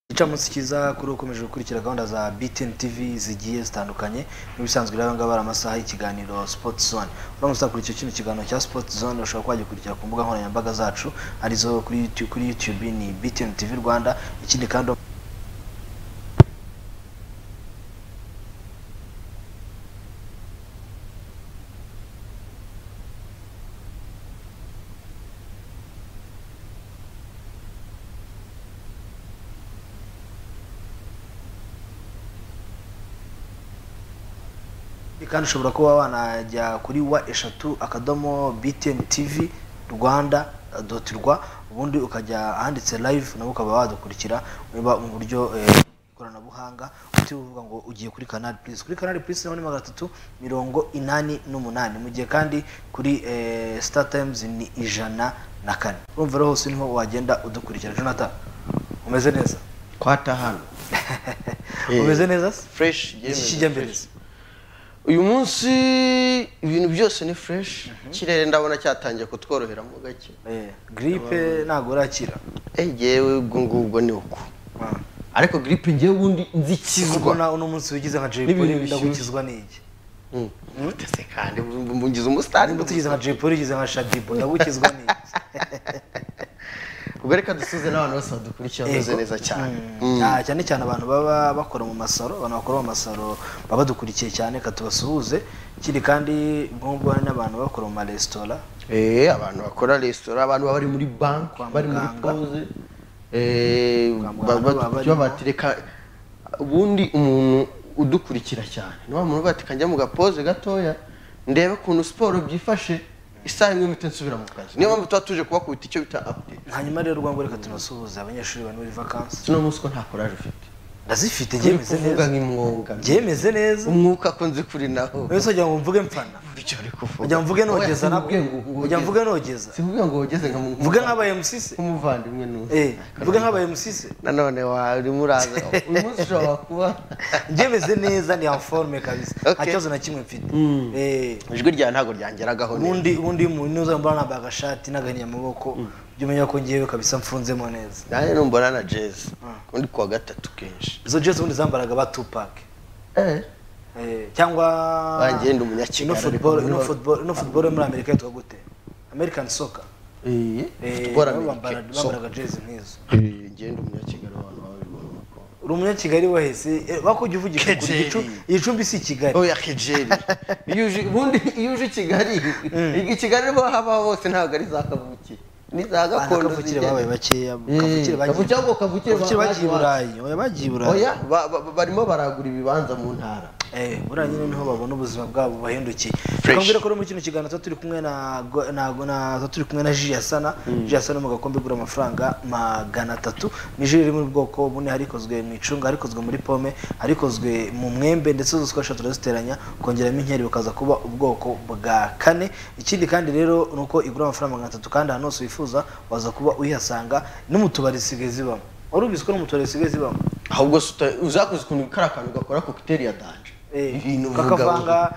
gicamunsi cyiza kuri ukomeje gukurikira gahunda za BTN TV zigiye zitandukanye nk'ibisanzwe rero ngaho ari amasaha y'ikiganiro Sport Zone uramutse ukurikira kino kiganiro cya Sport Zone ushobora kuba wagikurikira ku mbuga nkoranyambaga zacu arizo kuri YouTube, kuri YouTube ni BTN TV Rwanda ikindi kandi kandi ushobora kuba wanajya kuri wa eshatu akadomo btn tv rwanda doti rwa ubundi ukajya ahanditse live nawe ukaba wadukurikira niba mu buryo eh, ikoranabuhanga utiriwe uvuga ngo ugiye kuri kanali purisi kuri kanali purisi naho ni magana atatu mirongo inani n'umunani mu gihe kandi kuri eh, star times ni ijana na kane urumva rero hose niho wagenda udukurikira jonathan umeze neza twatahana umeze neza se fresh iki kijya mbere se uyu munsi ibintu byose ni fresh ikirere ndabona cyatangiye kutworohera mu gake Eh, gripe ntabwo urakira egewe ubwo ngubwo ni uko Ah. ariko gripe ngewe ubundi kubona nzikizwa uno munsi wigize nka Jay N'ibintu Polly bishyushye. ndagukizwa n'iki Mm. Utese kandi mbugize umusitari nimba utigize nka Jay Polly ugize nka Shadibo ndagukizwa n'iki ubwo reka dusuze n'abantu bose badukurikira bameze Yego. neza cyane Mm. Ah, cyane cyane abantu baba bakora mu masaro abantu bakora mu masaro baba badukurikiye cyane ka tubasuhuze ikindi kandi nk'ubwo hari n'abantu bakora mu maresitora Eh, abantu bakora resitora abantu baba bari muri banki Kwa bari muri muganga. pause eh, Kwa ba- muganga ba- baba barimo. baba bati reka ubundi umuntu udukurikira cyane ni wa muntu uvuga ati kanjya mu gapoze gatoya ndebe ukuntu siporo byifashe isaha imwe mpita nsubira mu kazi niyo mpamvu tuba tuje kubakubita icyo bita update hanyuma rero rwango reka tunasuhuze abanyeshuri bari muri vakansi uno munsi ko nta courage ufite ndazifite uri byemeze kuvuga neza nk'imwonga byemeze neza umwuka ko nzi kuri nawo wese wagira ngo mvuge mfana buryo uri wagira kuvuga ngo mvuge Oya, nogeza nako simvuge ngo- ngo- wagira ngo mvuge nogeza simvuge ngo wogeze nka mu- mvuge nk'abaye musise nk'umuvandimwe n'undi eh mvuge nk'abaye musise nanone warimo uraza uyu munsi ushobora kuba njemeze neza ni forme kabisa nta Okay. kibazo na kimwe mfite Eh, ijwi ryawe ntabwo ryangeragaho neza ubundi ubundi iyo umuntu uza mbona nambaye agashati n'agahinnye amaboko jya umenya ko ngewe kabisa mfunzemo neza nanjye numbona na jezi undi kuwa gatatu kenshi izo jezi ubundi zambaraga ba tupac Eh, cyangwa Wanjye ndi umunyakigali, ino football ariko ino muri- football ino football yo muri amerika yitwa gute american soccer Eh, futuboro nabo amerika bambara- bambaraga jezi nk'izo ngenda umunyakigali abantu babibona ko uri umunyakigali wahese eh, wakujya uvugisha ukuri, Kejeli. Igicu- igicumbi si i kigali oya kejeri iyo uje ubundi iyo uje i kigali i kigali bo habaho hose ntabwo ari za kavukire ni za gakondo kavukire zigenda. babaye bakeya Eh, kavukire kavukire ahubwo bagiye kavukire kavukire ba- bagiye i ba- burayi oya bagiye i burayi oya ba- ba- ba- barimo baragura ibibanza mu ntara Eh, buriya nyine niho babona ubuzima bwabo bahindukiye Fresh. twambwira ko rero muri kino kiganiro tuba turi kumwe na go- na go- na- tuba turi kumwe na ji yasana ji yasana mu gakombe igura amafaranga magana atatu ni ji riri mu bwoko bune hari ikozwe mu icunga hari ikozwe muri pome hari ikozwe mu mwembe ndetse zose uko eshatu turaziteranya kongeramo inkeri bukaza kuba ubwoko bwa kane ikindi kandi rero ni uko igura amafaranga magana atatu kandi ahantu hose wifuza waza kuba uyihasanga no mu tubari zisigaye zibamo wari ubizi ko no mu tubari zisigaye zibamo ahubwo si uta- uzakoze ukuntu kari akantu gakora kokiteri ya danje Eh, ibintu kakavanga-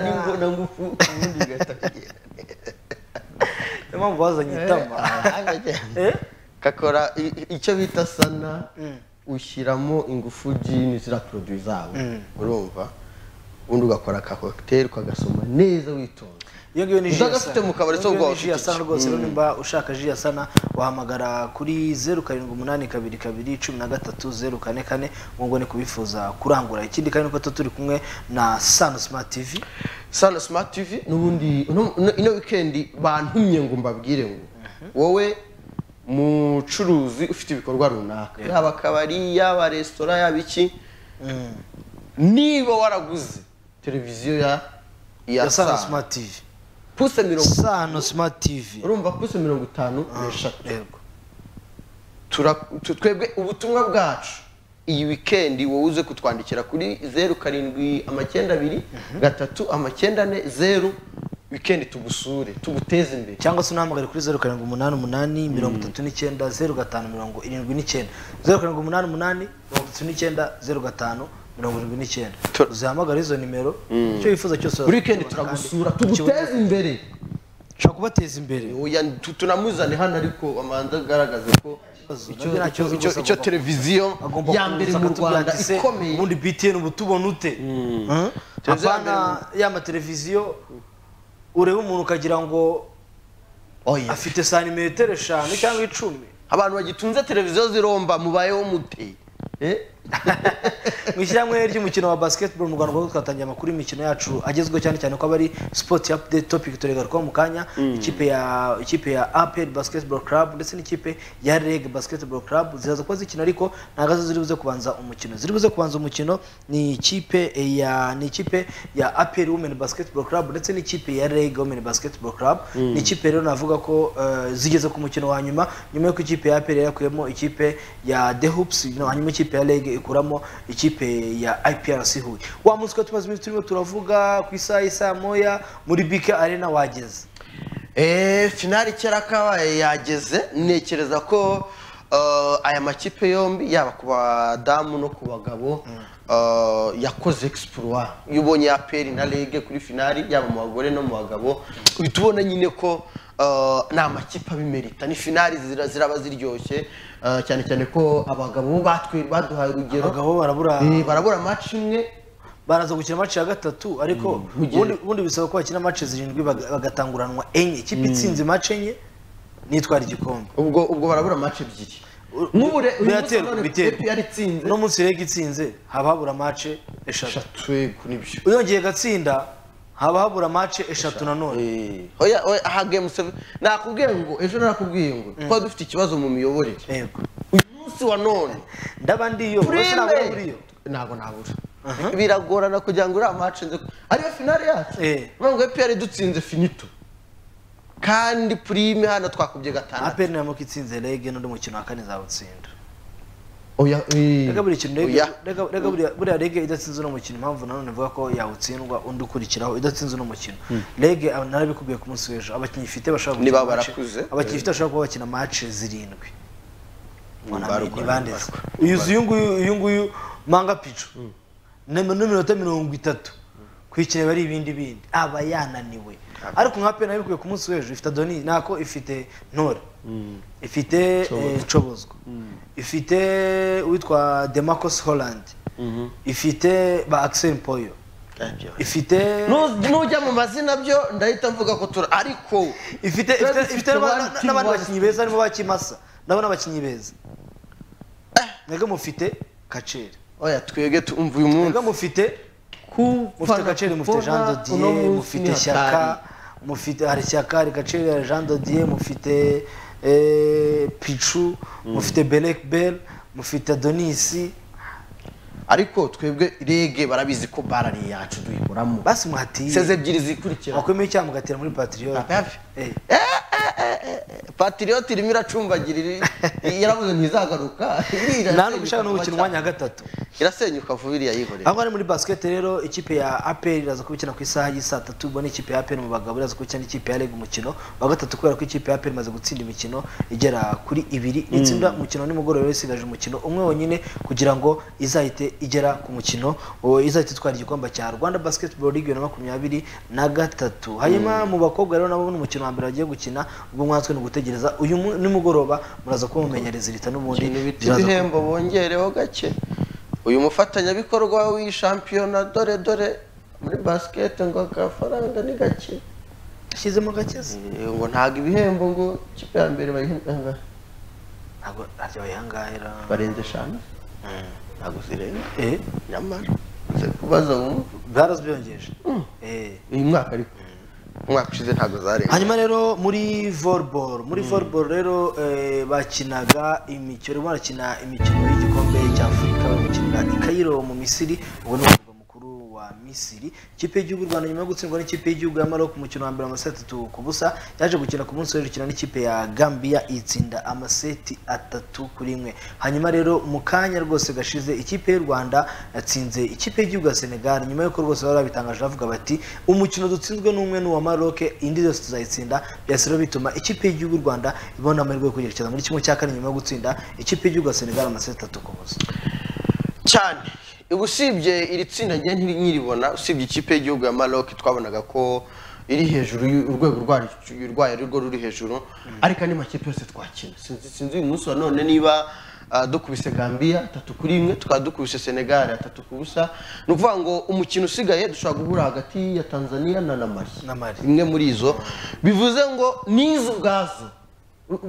kakavanga- n'ingo na ngufu ubundi ugahita kugenda niyo mpamvu bazanye itama Eh? kakora i- i- icyo bita sana ushyiramo ingufu jini ziriya poroduwi zabo urumva ubundi ugakora ka kokiteri ukagasoma neza witonze iyo ngiyo ni ji ya Uzagafite sana. mu kabari Iyo se ngiyo ubwo ni ji ya sana wafite rwose rero nimba ushaka ji ya sana wahamagara kuri zeru karindwi umunani kabiri kabiri cumi na gatatu zeru kane kane ubwo ni kubifuza kurangura ikindi kandi nuko tuba turi kumwe na sano smart tv sana smart tv n'ubundi uno- uno- ino wikendi bantumye ngo mbabwire ngo wowe mucuruzi ufite ibikorwa runaka yaba akabari yaba resitora yaba iki niba waraguze televiziyo ya ya ya sano saa smart tv puse mirongo sano smart tv urumva puse mirongo itanu n'eshatu yego tura- tu- twebwe ubutumwa bwacu iyi wikendi wowe uze kutwandikira kuri zeru karindwi amacyenda abiri gatatu amacyenda ane zeru wikendi tugusure tuguteze imbere cyangwa se unahamagare kuri zeru karindwi umunani umunani mirongo itatu n'icyenda zeru gatanu mirongo irindwi n'icyenda zeru karindwi umunani umunani mirongo itatu n'icyenda zeru gatanu mirongo irindwi n'icyenda Tu- uzihamagare izo nimero icyo wifuza cyose buri wikendi urakibona kandi turagusura ukibone- tuguteze imbere ushobora kubateza imbere Oya, tu- tunamuzane hano ariko amanza agaragaza ko Ikibazo, icyo- nabyo nta kibazo icyo- rwose icyo agomba- televiziyo agomba ya mbere kuza mu akatubwira rwanda ati, "Se, ikomeye ubundi btn uba utubona ute Hmm? Televiziyo ya apana ya mateleviziyo ureba umuntu ukagira ngo Oya. afite santimetero eshanu cyangwa icumi abantu bagitunze televiziyo ziromba mubayeho mute Eh? mu ishyirahamwe ry'umukino wa basketball mu rwanda ubwo twatangiye amakuru y'imikino yacu agezweho cyane cyane ko aba ari sport update topic turegarukaho mu kanya ikipe ya ikipe ya apel basketball club ndetse n'ikipe ya reg basketball club ziraza kuba zikina ariko ntabwo arizo ziri buze kubanza umukino ziri buze kubanza umukino ni ikipe ya ni ikipe ya apel women basketball club ndetse n'ikipe ya reg women basketball club ni ikipe rero navuga ko eh, zigeze ku mukino wa nyuma nyuma y'uko ikipe ya apel yakuyemo ikipe ya the hoops no, hanyuma ikipe ya reg ikuramo ikipe ya iprc huye wa munsi ko tumaze iminsi turimo turavuga ku isaha y'isaa moya muri bk arena wageze Eh, finali kera kabaye yageze ntekereza ko eh, aya makipe yombi yaba ku badamu no ku bagabo eh, yakoze exploi iyo ubonye aperi na rege kuri finali yaba mu bagore no mu bagabo uhita ubona nyine ko eh, ni amakipe abimerita ni finali zira- ziraba ziryoshye eh, cyane cyane ko abagabo bo batwe baduhaye urugero abagabo barabura Eh, barabura match imwe baraza gukina maci ya gatatu ariko ubundi ubundi bisaba ko bakina maci zirindwi baga- bagatanguranwa enye ikipe itsinze maci enye nitwara igikombe ubwo ubwo barabura match ebyiri U- nk'ubure uyu munsi biraterwa, nanone biterwa. pepe yaritsinze uno munsi rege itsinze haba habura maci eshatu eshatu yego nibyo uyongeye gatsinda haba habura maci eshatu nanone Eh, oya oya aha game seven nakubwiye ngo ejo nakubwiye ngo twari dufite ikibazo mu miyoborere yego uyu munsi wa none ndaba ndiyo uretse nabura buriyo ntabwo nabura biragorana kugira ngo uriya match nze ariyo finale yacu Eh. ntabwo epr dutsinze finito kandi prime hano twakubye gatandatu aperi nayo itsinze rege n'undi mukino wa kane izawutsinda oya eh. reka buri kintu rege Oya. reka- reka buriya- buriya rege idatsinze uno mukino impamvu nanone ivuga ko yawutsindwa undi ukurikiraho idatsinze uno mukino rege aba- narabikubwiye ku munsi w'ejo abakinnyi ifite bashobora Niba gukina match- barakuze. abakinnyi ifite bashobora kuba bakina mace zirindwi Mbarwa, ntibandeze mbarwa. uyu uzi uyu nguyu uyu nguyu manga pico na min- n'iminota mirongo itatu kwikinira bari ibindi bindi aba yananiwe ariko nka pena yabikuye ku munsi w'ejo ifite adoni nako ifite ntore ifite eh, cobozwa ifite uwitwa demarcus holland ifite ba axel poyo Nabyo. ifite Nu- nujya mu mazina byo ndahita mvuga ko tura ariko ifite ifite- twari dufite ifite n'aba- abandi na- team n'abandi bazi. bakinnyi beza harimo bakimasa nabo n'abakinnyi beza mwebwe mufite kaceri oya twebwe tumva uyu munsi mwebwe mufite mufite gaceri mufite jean dodier mufite shyaka mufite hari shyaka hari gaceri hari jean dodier mufite eh, pichu mufite benek bel mufite donisi ariko twebwe rege barabizi ko bara ni iyacu duyiburamo basi muhatiye seze ebyiri zikurikira wakwemeye icyaha mugatera muri patriote Ababi. Eh, patiriyoti irimo iracumbagirira yaravuze ntizagaruka nta nubwo ishaka no gukina umwanya wa gatatu irasenyuka vuba iriya yikorera aho ari muri basket rero ikipe ya APR iraza kubikina ku isaha y'isaa tatu ubwo ni ikipe ya APR mu bagabo iraza kubikina n'ikipe ya REG umukino wa gatatu kubera ko ikipe ya APR imaze gutsinda imikino igera kuri ibiri itsinda umukino wa nimugoroba rero isigaje umukino umwe wonyine kugira ngo izahite igera ku mukino o, izahite itwara igikombe cya Rwanda Basketball League bibiri na makumyabiri na gatatu hanyuma mu bakobwa rero nabo n'umukino wa mbere bagiye gukina ubwo mwatswe ni ugutegereza uyu mu- nimugoroba muraza kuba mumenyereza irita n'ubundi ibiti biraza kuba- ibihembo bongereho gake uyu mufatanyabikorwa w'iyi shampiyona dore dore muri basikete ngo agafaranga ni gake ashyizemo gakeze Eh, ngo ntago ibihembo ngo ikipe ya mbere bayiha ntabwo aryoheye angahera barenze eshanu ntabwo zirenga eh nyamara uze kubaza wumva barazbyongeje eh uyu mwaka ariko umwaka ushize ntabwo zarenga hanyuma rero muri volleyball muri volleyball rero eh, bakinaga imikino barimo barakina imikino y'igikombe cy'afurika bakinira i Cairo mu misiri ubwo ni umurwa mukuru wa misiri ikipe y'igihugu y'u rwanda nyuma yo gutsindwa n'ikipe y'igihugu ya maroc ku mukino wa mbere amaseti atatu ku busa yaje gukina ku munsi w'ejo ikina n'ikipe ya gambia itsinda amaseti atatu kuri imwe hanyuma rero mu kanya rwose gashize ikipe y'u rwanda yatsinze ikipe y'igihugu ya senegal nyuma y'uko rwose bari babitangaje bavuga bati umukino dutsinzwe n'umwe n'uwa maroc indi zose tuzayitsinda byahise rero bituma ikipe y'igihugu y'u rwanda ibona amahirwe yo kwerekeza muri kimwe cya kane nyuma yo gutsinda ikipe y'igihugu ya senegal amaseti atatu ku busa cyane ubu usibye iri tsinda njye ntiri- nkiribona usibye ikipe y'igihugu ya maroc twabonaga ko iri hejuru y'u- urwego rwaryo rwayo ari rwo ruri hejuru ariko andi makipe yose twakina sinzi sinzi uyu munsi wa none niba ah, dukubise gambia atatu kuri imwe tukaba dukubise senegali atatu ku busa ni ukuvuga ngo umukino usigaye dushobora guhura hagati ya tanzania na na mali Na Mali. imwe muri izo bivuze ngo n'izo ubwazo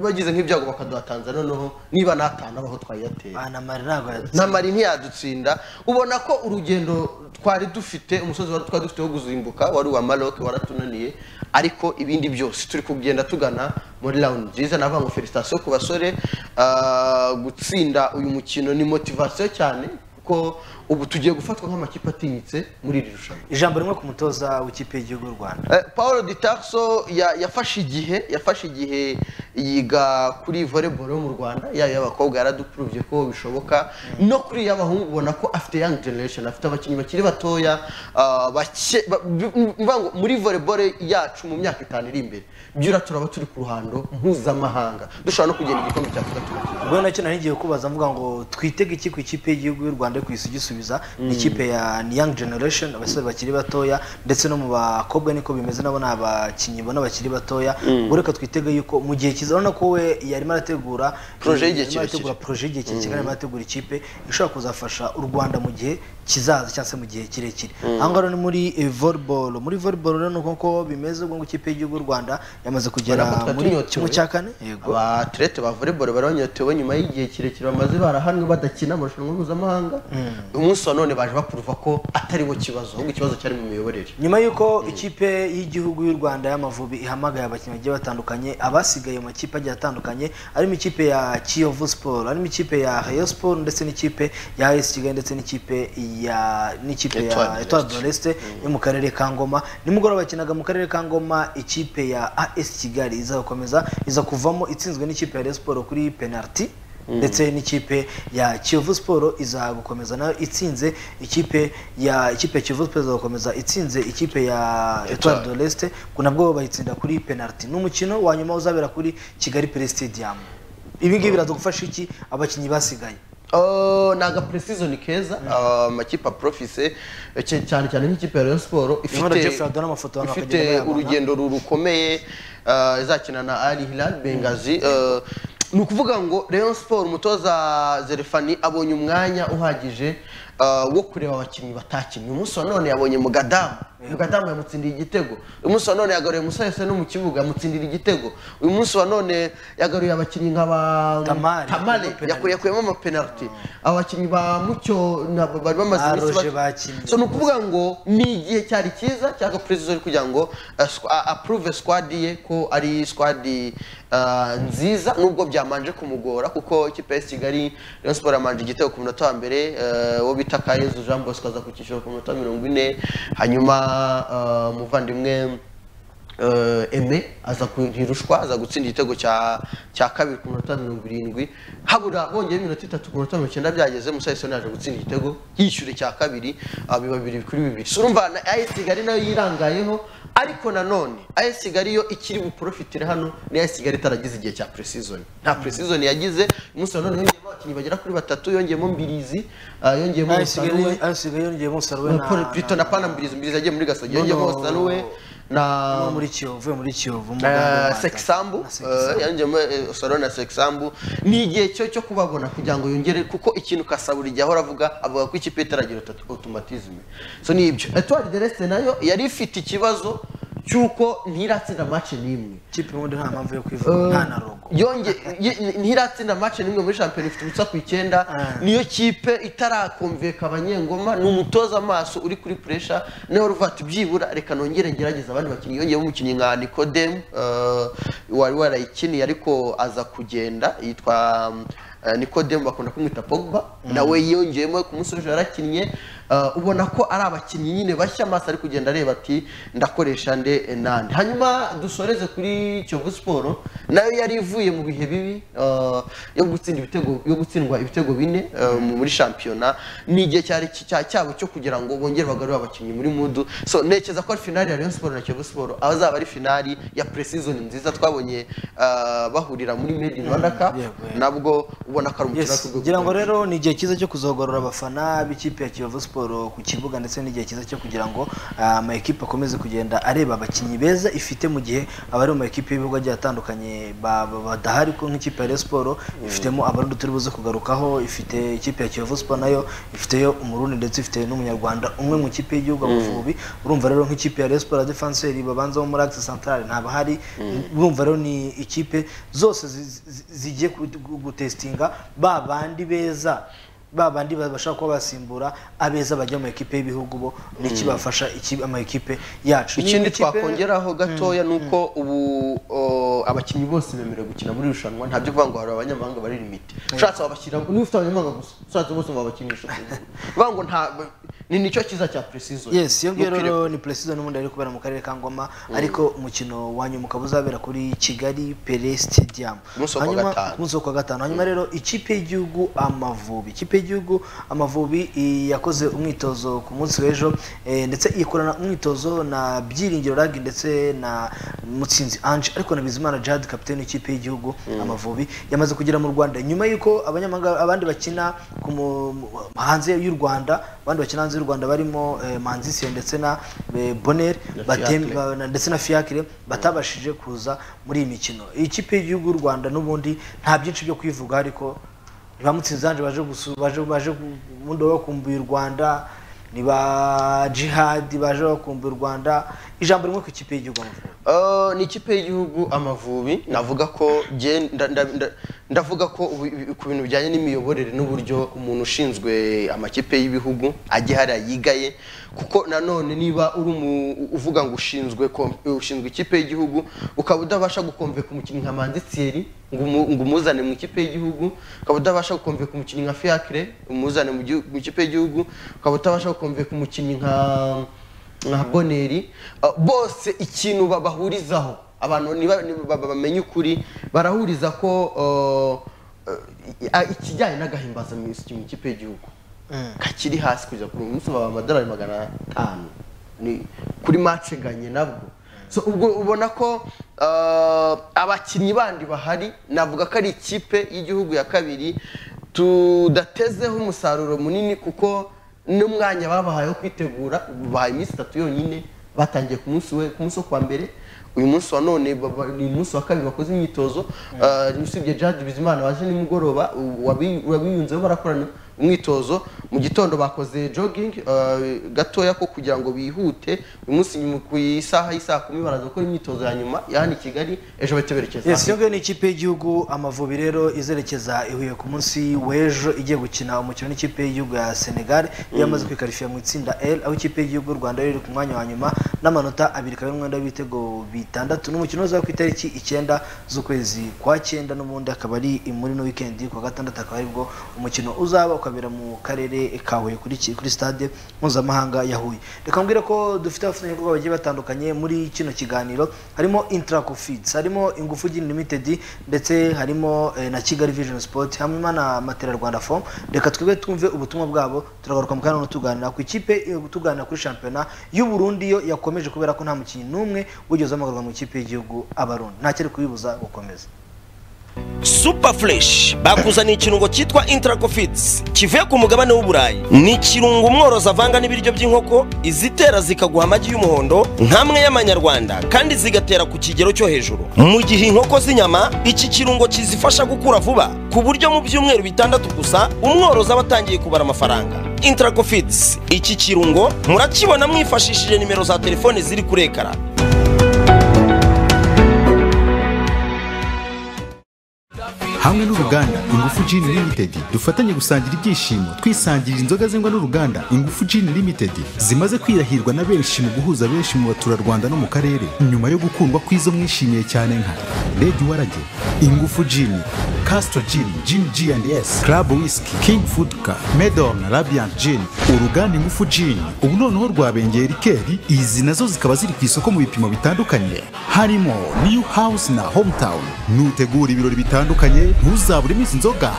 bagize nk'ibyago bakaduha tanzania noneho niba n'atanu abaho twayatera aha na mari ntabwo yadutse namari ntiyadutsinda ubona ko urugendo twari dufite umusozi wari twari dufite wo kuzimbuka wari uwa maroc waratunaniye ariko ibindi byose turi kugenda tugana muri rawundi nziza navuga ngo felicitasiyo ku basore ah, gutsinda uyu mukino ni motivasiyo cyane kuko ubu tugiye gufatwa nk'amakipe atinyitse muri iri rushanwa ijambo rimwe ku mutoza w'ikipe y'igihugu y'u rwanda Eh, paul di Tarso ya- yafashe igihe yafashe igihe yiga kuri volleyball yo mu rwanda yaba iy'abakobwa yaradupuruvye ko bishoboka no kuri iy'abahungu ubona ko afite young generation afite abakinnyi bakiri batoya ah, bake- ba- bi- m- mvuga ngo muri volleyball yacu mu myaka itanu iri imbere byura turaba turi ku ruhando mpuzamahanga dushobora no kugenda igikombe cya afurika tugakina ubwo nacyo nari ngiye kubaza mvuga ngo twitege iki ku ikipe y'igihugu y'u rwanda yo ku isi igisubiza ni ikipe ya young generation abasore bakiri batoya ndetse no mu bakobwa niko bimeze nabo ni abakinnyi bona bakiri batoya ubwo reka twitege yuko mu gihe kiza urabona ko we yarimo arategura Projet y'igihe yarimo arategura kirekire. projet y'igihe kirekire arimo arategura ikipe ishobora kuzafasha u rwanda mu gihe kizaza cyangwa se mu gihe kirekire aha ngaha rero ni muri eh, volleyball muri volleyball rero ni uko nguko bimeze ubwo ngo ikipe y'igihugu y'u rwanda yamaze kugera Urabona ko muri twatunyotewe. kimwe cya kane yego abaterete ba volleyball baranyotewe nyuma y'igihe kirekire bamaze barahanwe badakina amarushanwa mpuzamahanga umunsi wa none baje bakuruva ko atari bo kibazo ahubwo ikibazo cyari mu miyoborere nyuma y'uko ikipe y'igihugu y'u rwanda y'amavubi ihamagaye abakinnyi bagiye batandukanye abasigaye mu makipe agiye atandukanye arimo ikipe ya kiyovu siporo harimo ikipe ya rayo siporo ndetse n'ikipe ya as kigali ndetse n'ikipe ya n'ikipe ya Etoile etoile de de l'Est yo mu karere ka ngoma nimugoroba bakinaga mu karere ka ngoma ikipe ya as kigali izakomeza iza kuvamo itsinzwe n'ikipe ya rayo siporo kuri penaliti ndetse n'ikipe ya kiyovu siporo iza gukomeza nayo itsinze ikipe ya ikipe ya kiyovu siporo iza gukomeza itsinze ikipe ya etoile de l'Est ku nabwo bayitsinda kuri penaliti ni umukino wa nyuma uzabera kuri kigali pele stadium ibi ngibi biradugufasha iki abakinnyi basigaye Oh, ni aga preseason keza ah, amakipe aprofise eh, cy- cyane cyane nk'ikipe ya Rayon Sport Nyamara ifite Jeffrey Adona amafoto hano ifite akagenda bayabona. urugendo ru- rukomeye ah, izakina na Al Hilal Bengazi eh, ni ukuvuga ngo Rayon Sport umutoza Zerefani abonye umwanya uhagije ah, wo kureba abakinnyi batakinnye umunsi wa none yabonye Mugadamu Mugadamu yamutsindiye igitego umunsi wa none yagaruye Musa Yose no mu kibuga yamutsindira igitego uyu munsi wa none yagaruye abakinnyi nka ba Tamale. Tamale yakuye yakuyemo amapenaliti abakinnyi ba mucyo na- bari bamaze Ah, iminsi Roger bak- bakinnye. so ni ukuvuga ngo ni igihe cyari cyiza cyaga perezida uri kugira ngo eh, squa- a- approve squad ye ko ari squad eh, nziza nubwo byamanje kumugora kuko ikipe ya kigali Rayon Sport yamanje igitego ku munota wa mbere eh, uwo bita Kayezu Jean Bosco aza ku cyiciro ku minota mirongo ine hanyuma eh, umuvandimwe eh, eme aza kuntirushwa aza gutsinda igitego cya cya kabiri ku minota mirongo irindwi habura bongeye iminota itatu ku minota mirongo icyenda byageze musayisoni yaje gutsinda igitego yishyura icya kabiri ah, biba bibiri kuri bibiri so urumva na ayesi kigali nayo yirangayeho ariko nanone ayesi kigali yo ikiri buporofitire hano ni ayesi kigali itaragize igihe cya presizoni nta presizoni yagize umunsi wa none yongeyemo abakinnyi bagera kuri batatu yongeyemo mbirizi ah, yongeyemo AS Kigali- musanuwe AS Kigali yongeyemo umusaruro na- Paul Pito na na- pana mbirizi mbirizi yagiye muri gasogi Noneho- yongeyemo musanuwe na no muri kiyovu muri kiyovu mu Rwanda, Eh, Rwanda. sexambu Na Sekisambu. yanjemo salo na sexambu ni igihe cyo cyo kubabona kugira ngo yongere kuko ikintu kasaba buri gihe ahora avuga avuga ko ikipe itaragira automatisme so ni ibyo etoile de reste nayo yari ifite ikibazo cy'uko ntiratsinda match n'imwe ikipe ubundi nta mpamvu yo kwivuga nta na rogo yonge ye- ntiratsinda match n'imwe muri shampiyona ifite ubusa ku icyenda Ah. niyo kipe itarakumvika abanyengoma ni umutoza amaso uri kuri pressure niyo ruva ati byibura reka nongere ngerageza abandi bakinnyi yongeyemo umukinnyi nka Nicodem eh, wari warayikiniye ariko aza kugenda yitwa mm, eh, Nicodem bakunda kumwita Pogba nawe yongeyemo ku munsi w'ejo yarakinnye eh, ubona ko ari abakinnyi nyine bashya amaso ari kugenda areba ati ndakoresha nde eh, nande hanyuma dusoreze kuri Kiyovu Siporo nayo yari ivuye mu bihe bibi eh, yo gutsinda ibitego yo gutsindwa ibitego bine eh, mu- muri shampiyona ni igihe cyari ki- cya- cyabo cyo kugira ngo bongere bagarure abakinnyi muri mudu so ntekereza ko ari finali ya Rayon Sport na Kiyovu Sport aho azaba ari finali ya pre-season nziza twabonye eh, bahurira muri Made in Rwanda Cup yego, yego. nabwo ubona ko ari umukino Yes, wo ku rwego ngira ngo rwo rero ni igihe cyiza cyo kuzogorora abafana b'ikipe ya kiyovu siporo siporo ku kibuga ndetse n'igihe cyiza cyo kugira ngo ah, amakipe akomeze kugenda areba abakinnyi beza ifite mu gihe abari mu makipe y'ibihugu agiye atandukanye ba- ba- badahari ko nk'ikipe ya Rayon Sport ifitemo abarundi turi buze kugarukaho ifite ikipe ya Kiyovu Sport nayo ifiteyo umurundi ndetse ifite n'umunyarwanda umwe mu kipe y'igihugu amavubi urumva rero nk'ikipe ya Rayon Sport ya Defenseur babanzaho muri Axe Centrale ntabahari urumva rero ni ikipe zose zi- zi- zigiye gu- gu- gutestinga ba bandi beza ba bandi bashaka kuba basimbura abeza bajya mu ekipe y'ibihugu bo n'iki bafasha iki- ama ekipe yacu ikindi Niba ikipe- twakongeraho gatoya ni uko ubu o, abakinnyi bose bemerewe gukina muri irushanwa ntabyo kuvuga ngo hari abanyamahanga bari limite ushatse wabashyira niba ufite abanyamahanga gusa ushatse bose wabakinisha uvuga ngo nta ni nicyo cyiza cya precision yes iyo ngiyo Ntukire- rero ni precision n'ubundi ari kubera mu karere ka ngoma ariko umukino wa nyuma ukaba uzabera kuri kigali pere stadium Umunsi wo kuwa Hanyuma- gatanu. umunsi wo kuwa gatanu hanyuma rero ikipe y'igihugu amavubi ikipe y'igihugu amavubi i- yakoze umwitozo ku munsi w'ejo eh, ndetse ikorana umwitozo na byiringiro rag ndetse na mutsinzi ange ariko na bizimana jad kapitene w'ikipe y'igihugu amavubi yamaze kugera mu rwanda nyuma y'uko abanyamahanga abandi bakina ku mu- mu- hanze y'u rwanda abandi bakina hanze y'u rwanda barimo eh, manzi sie ndetse na eh, bonner Na batem- Fiacre. ba- na- ndetse na fiacre batabashije kuza muri iyi mikino iyi kipe y'igihugu y'u rwanda n'ubundi nta byinshi byo kwivuga ariko ntibamutsinze hanje baje gusu- baje baje gu- mu ndobo bakumbuye u rwanda ni ba jihadi baje bakumbuye u rwanda ijambo rimwe ku ikipe y'igihugu Amavubi. Uh, ni ikipe y'igihugu amavubi navuga ko jye nda- nda- nda- ndavuga ko ubu- ibi- ku bintu bijyanye n'imiyoborere n'uburyo umuntu ushinzwe amakipe y'ibihugu ajya hariya yigaye kuko nanone niba uri umu- uvuga ngo ushinzwe kom- ushinzwe ikipe y'igihugu ukaba udabasha gukomveka umukinnyi nka manzi thierry ngo umu- ngo umuzane mu ikipe y'igihugu ukaba udabasha gukomveka umukinnyi nka fiacre umuzane mu gihu- mu ikipe y'igihugu ukaba utabasha gukomveka umukinnyi nka nka boneri uh, bose ikintu babahurizaho abantu niba- niba baba- bamenye ukuri barahuriza ko uh, uh, ikijyanye n'agahimbazamisi mu ikipe y'igihugu kakiri hasi kugeza ku munsi baba amadolari magana atanu ni kuri mace ganye nabwo so ubwo ubona ko uh, abakinnyi bandi bahari navuga ko ari ikipe y'igihugu ya kabiri tudatezeho umusaruro munini kuko n'umwanya babahaye wo kwitegura bahaye iminsi itatu yonyine batangiye ku munsi we- ku munsi wo kwa mbere uyu munsi wa none baba- ni umunsi wa kabiri bakoze imyitozo Uh, usibye jad bizimana waje nimugoroba u- wabi- wabiyunzeho barakorana umwitozo mu gitondo bakoze jogging uh, gatoya ko kugira ngo bihute uyu munsi nyuma ku isaha y'isaha kumi baraza gukora imyitozo ya nyuma ya hano i kigali ejo bahita berekeza yes iyo ngiyo ni ikipe y'igihugu amavubi rero izerekeza i Huye ku munsi w'ejo igiye gukina umukino n'ikipe y'igihugu ya senegal iyo yamaze kwikarifiya mu itsinda l aho ikipe y'igihugu y'u rwanda riri ku mwanya wa nyuma n'amanota abiri kabiri umwenda w'ibitego bitandatu n'umukino uzaba ku itariki icyenda z'ukwezi kwa cyenda n'ubundi akaba ari muri no weekend ku wa gatandatu akaba aribwo umukino uzaba ukabera mu karere ka huye kuri, ki- kuri stade mpuzamahanga ya huye reka mbwire ko dufite abafatanyabikorwa bagiye batandukanye muri kino kiganiro harimo intraco feeds harimo ingufu gin limited ndetse harimo eh, na kigali vision sport hamwe na matera rwanda form reka twebwe twumve ubutumwa bwabo turagaruka mu kanya tuganira ku ikipe eh, tuganira kuri shampiyona y'u Burundi yo yakomeje kubera ko nta mukinnyi n'umwe wigeze amagurwa mu ikipe y'igihugu abarundi nta cyari kubibuza gukomeza super fresh bakuzaniye ikirungo cyitwa intracofits kivuye ku mugabane w'uburayi ni ikirungo umworozi avanga n'ibiryo by'inkoko izitera zikaguha amagi y'umuhondo nk'amwe y'amanyarwanda kandi zigatera ku kigero cyo hejuru mu gihe inkoko z'inyama iki kirungo kizifasha gukura vuba ku buryo mu byumweru bitandatu gusa umworozi aba atangiye kubara amafaranga intracofits iki kirungo murakibona mwifashishije nimero za telefone ziri kuri ekara hamwe n'uruganda ingufu Gin Limited dufatanye gusangira ibyishimo twisangirira inzoga zengwa n'uruganda ingufu Gin Limited zimaze kwirahirwa na benshi mu guhuza benshi mu baturarwanda no mu karere nyuma yo gukundwa kw'izo mwishimiye cyane nka Red Warage ingufu Gin Castro Gin Gin G&S Club Whisky King Food Car Medon Radiant Gin uruganda ingufu Gin ubu noneho rwabengeye rikeri izi nazo zikaba ziri ku isoko mu bipimo bitandukanye harimo New House na Hometown nutegura ibirori bitandukanye ntuzaburemo izi nzoga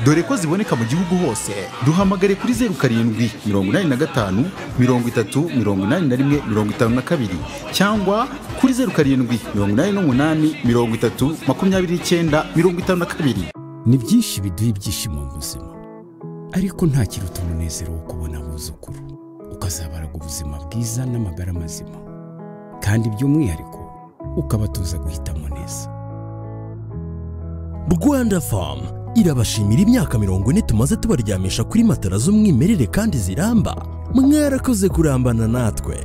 dore ko ziboneka mu gihugu hose duhamagare kuri zeru karindwi mirongo inani na gatanu mirongo itatu mirongo inani na rimwe mirongo itanu na kabiri cyangwa kuri zeru karindwi mirongo inani n'umunani mirongo itatu makumyabiri n'icyenda mirongo itanu na kabiri ni byinshi biduha ibyishimo mu buzima ariko nta kiruta umunezero wo kubona abuzukuru ukazabaraga ubuzima bwiza n'amagara mazima kandi by'umwihariko ukabatoza guhitamo neza rwanda famu irabashimira imyaka mirongo ine tumaze tubaryamisha kuri matara z'umwimerere kandi ziramba mwarakoze kurambana natwe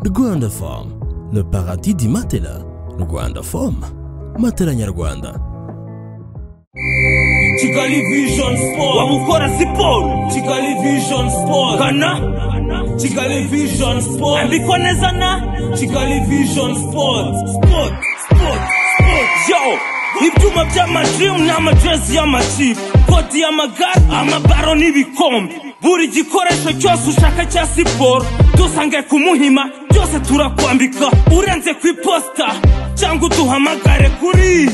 rwanda famu le paradis di matela rwanda famu matela nyarwanda kigali vision sport waba ukora siporo kigali vision sport gana kigali vision sport andikwa neza na kigali vision sport sport sport sport yo ibyuma by'amajirimu n'amajezi y'amakipe kodi y'amagare amabaro n'ibikombe buri gikoresho cyose ushaka cya siporo dusange ku muhima byose turakwambika urenze ku iposita cyangwa uduhamagare kuri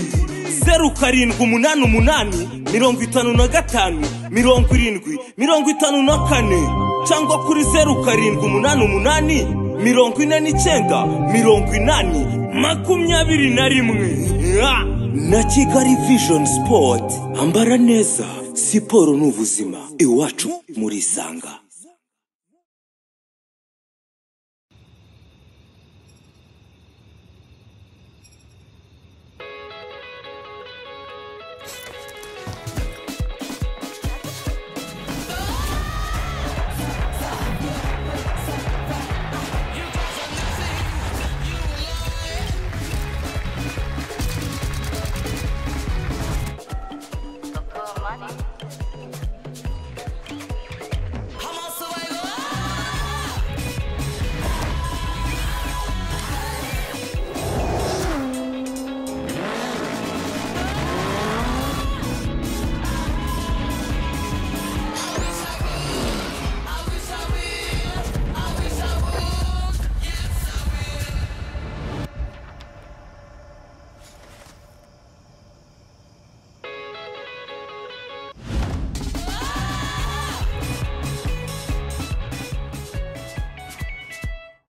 zeru karindwi umunani umunani mirongo itanu na gatanu mirongo irindwi mirongo itanu na kane cyangwa kuri zeru karindwi umunani umunani mirongo ine n'icyenda mirongo inani makumyabiri na rimwe Ah! na kigali vision sport ambara neza siporo ni ubuzima iwacu muri isanga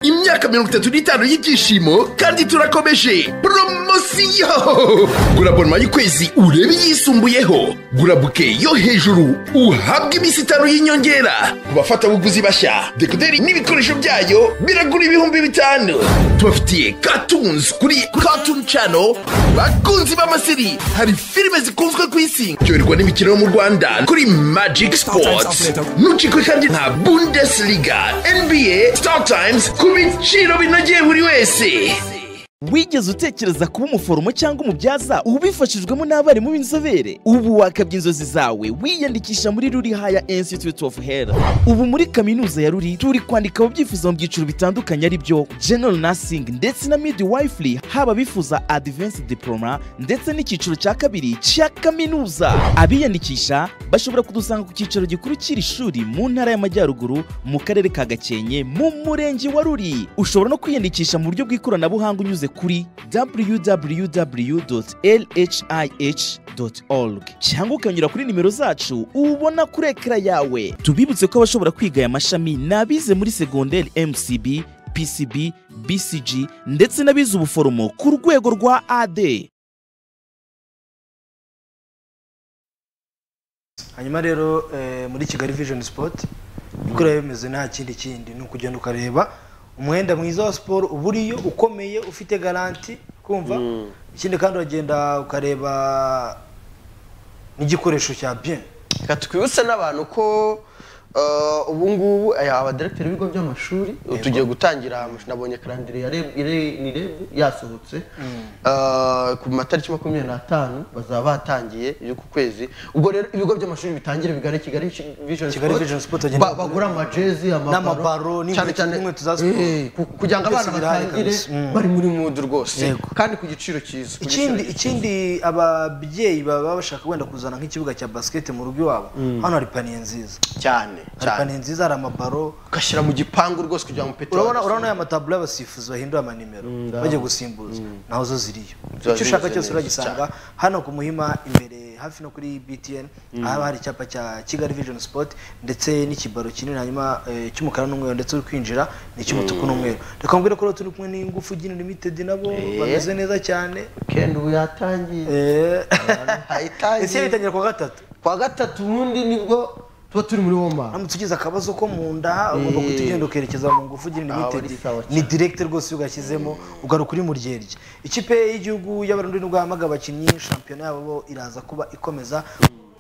imyaka mirongo itatu n'itanu y'ibyishimo kandi turakomeje poromosiyo gura abonoma y'ukwezi urebe iyisumbuyeho gura buke yo hejuru uhabwe iminsi itanu y'inyongera ku bafatabuguzi bashya dekoderi n'ibikoresho byayo biragura ibihumbi bitanu tubafitiye katunzi kuri katuni cano bakunzi b'amasiri hari filime zikunzwe ku isi byoherwa n'imikino yo mu rwanda kuri magic sports nucikwe kandi nta bundesliga nba star times ku biciro binogeye buri wese wigeze utekereza kuba umuforomo cyangwa umubyaza ubifashijwemo n'abarimu b'inzobere ubu wakabya inzozi zawe wiyandikisha muri ruri haya institute of health ubu muri kaminuza ya ruri turi kwandika ababyifuza mu byiciro bitandukanye ari byo general nursing ndetse na midwifery haba bifuza advanced diploma ndetse n'icyiciro cya kabiri cya kaminuza abiyandikisha bashobora kudusanga ku cyicaro gikuru cy'iri shuri mu ntara y'amajyaruguru mu karere ka gakenke mu murenge wa ruri ushobora no kwiyandikisha mu buryo bw'ikoranabuhanga unyuze kuri www.lhih.org cyangwa ukanyura kuri nimero zacu ubona kuri ekara yawe tubibutse ko abashobora kwiga aya mashami ni abize muri segonderi mcb pcb bcg ndetse n'abize ubuforomo ku rwego rwa ad hanyuma rero eh, muri kigali vision sport uko rero bimeze nta kindi kindi ni ukugenda ukareba umwenda mwiza wa siporo uba uriyo ukomeye ufite garanti kumva ikindi kandi uragenda ukareba n'igikoresho cya bien reka twibutse n'abantu ko eh, ubu ngubu aya abaderegiteri b'ibigo by'amashuri tugiye gutangira amashuri nabonye karandire ya Reb- ire- ni rebu yasohotse Eh, ku matariki makumyabiri n'atanu bazaba batangiye y'uku kwezi ubwo rero ibigo by'amashuri bitangire bigane kigali Vision Kigali Sport, Vision Sport ba- bagenda- bagura amajezi N'amabaro, amabaro n'inkweto- cyane cyane n'inkweto za eh, siporo. ku- kugira ngo Byose abana birahari batangire kabisa. Mm. bari muri mudu rwose Yego. kandi ku giciro cyiza ku giciro ikindi ikindi ababyeyi baba bashaka wenda kuzana nk'ikibuga cya basket mu rugo iwabo hano hari paniye nziza cyane hari cyane paniye nziza hari amabaro ugashyira mu gipangu rwose kugira ngo petero urabona urabona ya mataburo y'abasifuzi bahindura amanimero bagiye gusimbuza naho zo ziriyo Ziba icyo ushaka zimeze cyose neza uragisanga hano ku muhima imbere hafi no kuri btn haba hari icyapa cya kigali vision sport ndetse n'ikibaro kinini hanyuma eh, cy'umukara n'umweru ndetse uri kwinjira ni icy'umutuku n'umweru reka mbwire ko rero turi kumwe n'ingufu gini limited nabo bameze neza cyane weekend ubu yatangiye Eh, hayitangiye ese yabitangira ku wa gatatu ku wa gatatu ubundi nibwo tuba turi muri woma uramutse ugize akabazo ko mu nda ugomba Eh. guhita ugenda ukerekeza mu ngufu ugenda Aha limited bari sawa ni cyane. direct rwose iyo ugashyizemo ugaruka uri mu ryerya ikipe y'igihugu y'abarundi nibwo yahamaga abakinnyi shampiyona yabo iraza kuba ikomeza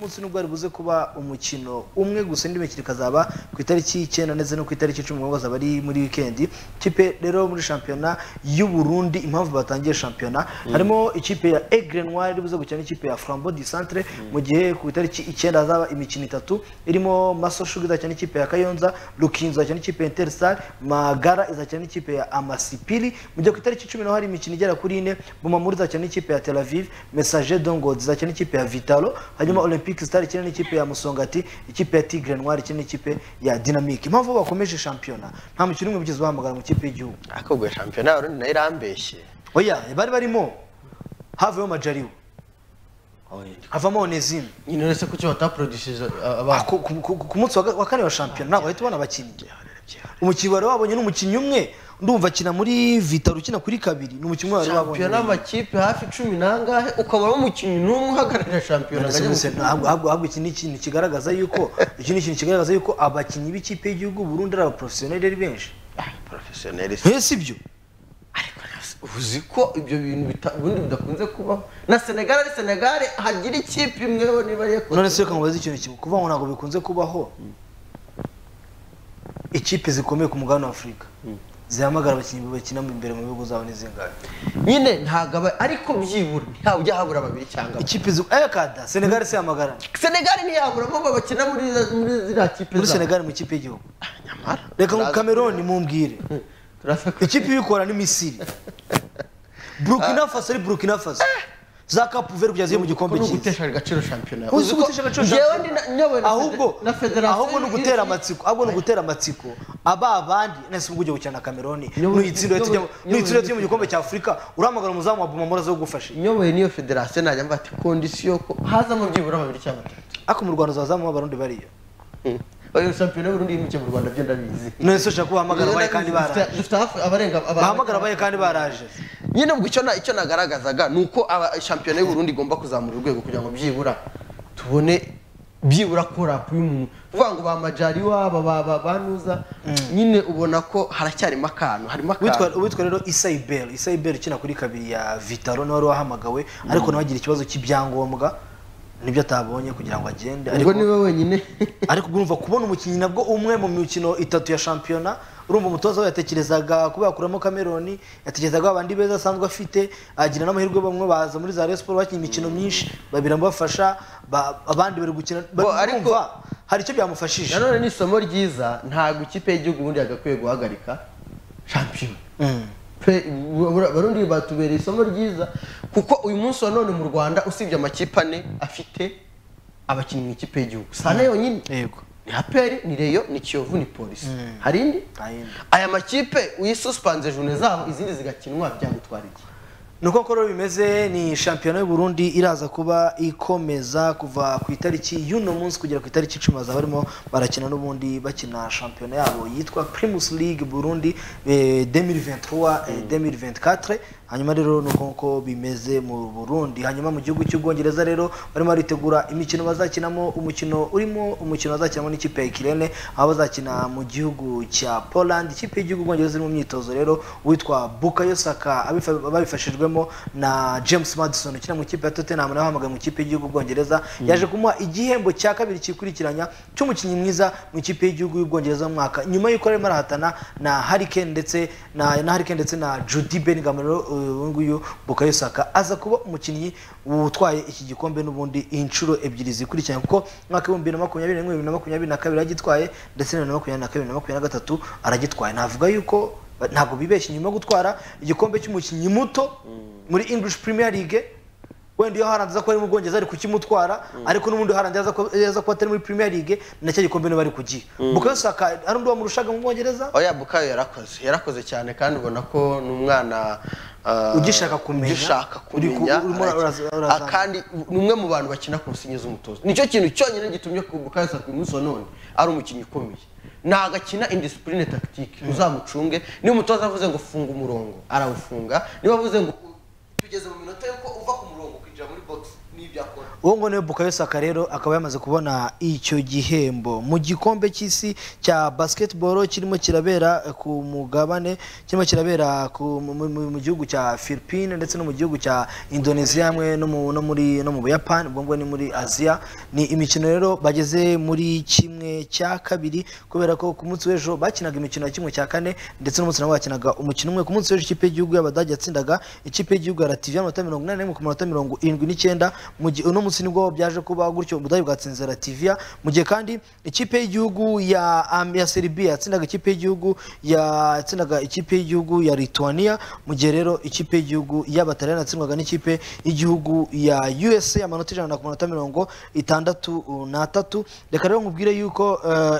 umunsi nubwo wari buze kuba umukino umwe gusa indi mikino ikazaba ku itariki y'icyenda ndetse no ku itariki icumi ubwo bazaba ari muri wikendi ikipe rero muri shampiyona y'u Burundi impamvu batangiye shampiyona harimo ikipe ya Aigle Noir iri buze gukina n'ikipe ya Flambeau du Centre mu gihe ku itariki icyenda hazaba imikino itatu irimo Maso Sugar izakina n'ikipe ya Kayonza Rukinzo izakina n'ikipe ya Interstar Magara izakina n'ikipe ya Amasipili mu gihe ku itariki cumi naho hari imikino igera kuri ine Bumamuri izakina n'ikipe ya Tel Aviv Messager Dongo izakina n'ikipe ya Vitalo hanyuma Olympic Star ikina n'ikipe ya Musongati ikipe ya Tigre Noir ikina n'ikipe ya Dynamic impamvu bakomeje shampiyona nta mukino umwe wigeze uhamagara mu kipe y'igihugu ariko ubwo shampiyona y'abarundi nayo irambeshye oya bari barimo havuyemo Majaliwa havamo Onesime nyine uretse ko icyo bataporodishije Ah, ku- ku- ku- ku munsi wa ga- wa kane wa shampiyona ntabwo wahita ubona abakinnyi umukinnyi wari wabonye ni umukinnyi umwe ndumva akina muri vitaro ukina kuri kabiri ni umukinnyi wari wabonye shampiyona amakipe hafi cumi n'angahe ukaba umukinnyi n'umwe uhagararira shampiyona ngo ajye Nonese gukina. ntabwo- ahubwo ahubwo iki ni ikintu kigaragaza yuko iki ni ikintu kigaragaza yuko abakinnyi b'ikipe y'igihugu Burundi ari abaporofesiyoneri ari benshi Ah, porofesiyoneri se. Eh, si byo ariko nasi- uzi ko ibyo bintu bita- ubundi bidakunze kubaho na senegali ari senegali hagira ikipe imwe bo niba ariyo none se reka mubaze ikintu kimwe kuvuga ngo ntabwo bikunze kubaho ikipe zikomeye ku mugabane wa afurika zihamagara abakinnyi bakina imbere mu bihugu zabo n'izingahe nyine ntabwo aba ariko byibura ntawe ujya habura babiri cyangwa bane. ikipe zi- eh kada senegali se hamagara senegali ntiyahabura bo bakina muri muri ziriya kipe muri zabo. senegali mu ikipe y'igihugu nyamara reka ngo turaza- kameroni mumbwire turaza ko- ikipe ibikora ni misiri burukina faso ari burukina faso za kapu veri kugeza iyo mu gikombe Ni cyiza ugutesha agaciro shampiyona Uzi ko utesha agaciro Jewe shampiyona. ndi na- nyobowe na ahubwo fede- na federasiyo ahubwo ni ugutera y'iyi- amatsiko ahubwo ni ugutera amatsiko aba abandi nese ubwo ugiye gukina na kameroni Nyobowe- nuyitsindire tujya mu- nyobowe- nuyitsindire tujye mu nyobowe- gikombe cya afurika urahamagara umuzamu wa buma muraza gufasha nyoboye n'iyo federasiyo najya mbati kondisiyo ko hazamo byibura babiri cyangwa batatu ariko mu rwanda uzazamuha abarundi bariyo oya shampiyona y'uburundi yimukiye mu rwanda byo ndabizi nese ushaka kubahamagara abaye kandi baraje Dufite- dufite hafi abarenga bahamagara abaye kandi baraje nyine ubwo icyo na- icyo nagaragazaga ni uko aba- shampiyona y'uburundi igomba kuzamura urwego kugira ngo byibura tubone byibura korapu y'umuntu kuvuga ngo ba majari waba ba ba- banuza nyine ubona ko haracyarimo akantu harimo Uwitwa- akantu uwitwa rero isai bell isai bell ukina kuri kabiri ya vitaro niwe wari wahamagawe ariko nawe agira ikibazo cy'ibyangombwa nibyo atabonye kugira ngo agende ubwo ariko niwe wenyine ariko urumva kubona umukinnyi nabwo umwe mu mikino itatu ya shampiyona urumva umutoza we yatekerezaga kuba yakuramo kameroni yatekerezaga abandi beza asanzwe afite agira n'amahirwe bamwe baza muri za Rayon Sport bakinnye imikino myinshi babiri bafasha abandi bari gukina Bo, ariko- ariko hari icyo byamufashije nanone ni isomo ryiza ntabwo ikipe y'igihugu ubundi yagakwiye guhagarika shampiyona Mm. pe bu- bu- abarundi batubereye isomo ryiza kuko uyu munsi wa none mu rwanda usibye amakipe ane afite abakinnyi mu ikipe y'igihugu sana yonyine yego ni aperi ni reyo ni kiyovu ni polisi hari indi Nta yindi. aya makipe uyisusipanze jone zabo izindi zigakinwa byagutwara iki nuko uko rero bimeze ni shampiyona y'u Burundi iraza kuba ikomeza kuva ku itariki y'uno munsi kugera ku itariki icumi bazaba barimo barakina n'ubundi bakina shampiyona yabo yitwa Primus League Burundi eh, 2023 eh, 2024 hanyuma rero nuko uko bimeze mu Burundi hanyuma mu gihugu cy'ubwongereza rero barimo baritegura imikino bazakinamo umukino urimo umukino bazakinamo n'ikipe ya Kirene aho bazakina mu gihugu cya Poland ikipe y'igihugu bwongereza iri mu myitozo rero witwa Bukayo Saka abifa- babifashijwemo na James Madison ukina mu ikipe ya Tottenham nawe ahamagaye mu ikipe y'igihugu bwongereza yaje kumuha igihembo cya kabiri kikurikiranya cy'umukinnyi mwiza mu ikipe y'igihugu y'ubwongereza mu mwaka nyuma y'uko arimo arahatana na Harry Kane ndetse na na Harry Kane ndetse na Jude Bellingham rero uh, uyu nguyu Bukayo Saka aza kuba umukinnyi utwaye iki gikombe n'ubundi inshuro ebyiri zikurikiranye kuko mwaka w'ibihumbi bibiri na makumyabiri na rimwe bibiri na makumyabiri na kabiri aragitwaye ndetse na bibiri na makumyabiri na kabiri na makumyabiri na gatatu aragitwaye navuga yuko ba- ntabwo bibeshye nyuma yo gutwara igikombe cy'umukinnyi muto muri English Premier League wenda iyo haranze ko ari mu Bwongereza ari kukimutwara ariko n'ubundi haranze aza ko aza ko atari muri Premier League nacyo gikombe niba ari kugiha Bukayo Saka hari undi wamurushaga mu Bwongereza oya bukayo yarakoze yarakoze cyane kandi ubona ko ni umwana ah, Ugishaka kumenya. ugishaka Uri ku- kumenya urimo uraza- araki- urazamuka. Ah, kandi ni umwe mu bantu bakina ku nsingi z'umutozo nicyo kintu cyonyine gitumye ku bukayo saka uyu munsi wa none ari umukinnyi ukomeye ntagakina indisipurine tactique uzamucunge niba umutoza avuze ngo funga umurongo arawufunga niba avuze ngo tugeze mu minota yuko uva ku murongo ukinjira muri box ni ibyo akora uwo ngo niwe bukayo saka rero akaba yamaze kubona icyo gihembo mu gikombe cy'isi cya basketball kirimo kirabera ku mugabane kirimo kirabera ku- mu- mu- mu gihugu cya philippines ndetse no mu gihugu cya indonesia hamwe no mu- no muri no mu buyapani ubwo ngubwo ni muri aziya ni imikino rero bageze muri kimwe cya kabiri kubera ko ku munsi w'ejo bakinaga imikino ya kimwe cya kane ndetse n'umunsi nawe bakinaga umukino umwe ku munsi w'ejo ikipe y'igihugu y'abadage yatsindaga ikipe y'igihugu ya lativiya amanota mirongo inani n'imwe ku manota mirongo irindwi n'icyenda mu gihe uno munsi nibwo byaje kuba gutyo ubudage bwatsinze lativiya mu gihe kandi ikipe y'igihugu ya Am- ya seribiya yatsindaga ikipe y'igihugu yatsindaga ikipe y'igihugu ya lituania mu gihe rero ikipe y'igihugu y'abataliyani yatsindwaga n'ikipe y'igihugu ya usa amanota ijana ku manota mirongo itandatu n'atatu reka rero nkubwire yuko eh,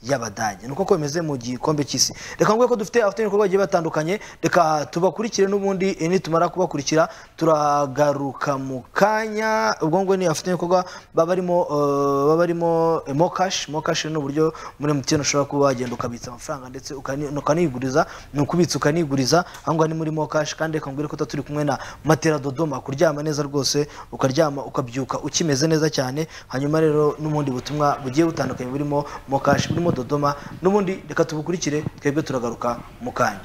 y'abadage ni uko ko bimeze mu gikombe cy'isi reka nguye ko dufite abafite ibikorwa bigiye batandukanye reka tubakurikire n'ubundi eh, nitumara kubakurikira turagaruka mu kanya ubwo ngubwo ni abafite ibikorwa baba barimo eh, baba barimo eh, mokashi mokashi ni uburyo muri mtn ushobora kuba wagenda ukabitsa amafaranga ndetse ukani- ukaniguriza ni ukubitsa ukaniguriza aho ngaho ni muri mokashi kandi reka nguye ko tuba turi kumwe na matera dodoma kuryama neza rwose ukaryama ukabyuka ukimeze neza cyane hanyuma rero n'ubundi butumwa bugiye butandukanye burimo mokashi burimo dodoma n'ubundi reka tubukurikire twebwe turagaruka mu kanya